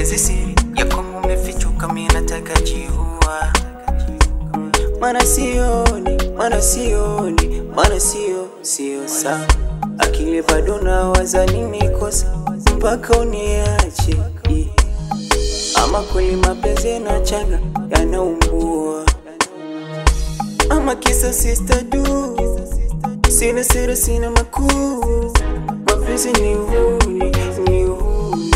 mapenzi siri yako umefichuka, mimi nataka jiua. Mana sioni, mana sioni, mana sio, sio sawa. Akili bado nawaza nini kosa mpaka uniache eh. Ama kweli mapenzi yanachanga yanaumbua, ama kisa sister du, sina siri, sina makuu, mapenzi ni uhuni, ni uhuni.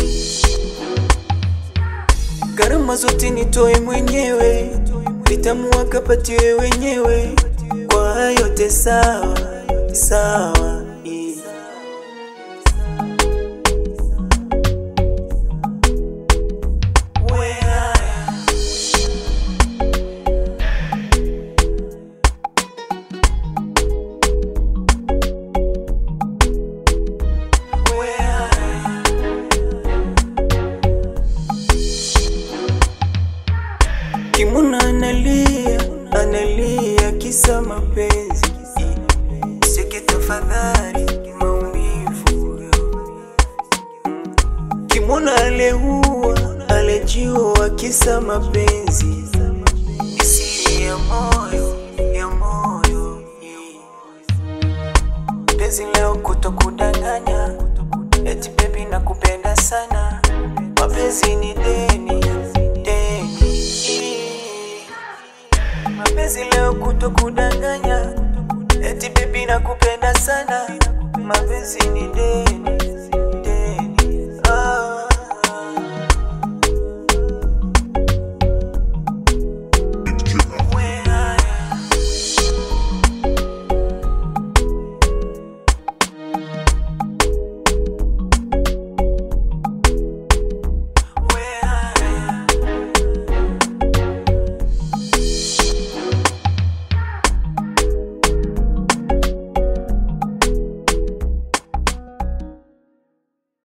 Gharama zote nitoe mwenyewe, vitamu wakapatiwe wenyewe, kwa yote sawa sawa eh. Where Kimuna analia, analia kisa mapenzi. Siki tafadhali maumivu. Kimuna aleua, alejiua kisa mapenzi. Siri ya moyo, ya moyo. Penzi leo kutokudanganya, eti baby nakupenda sana. Mapenzi ni deni, deni. Mapenzi leo kutokudanganya, eti baby nakupenda sana. Mapenzi ni deni.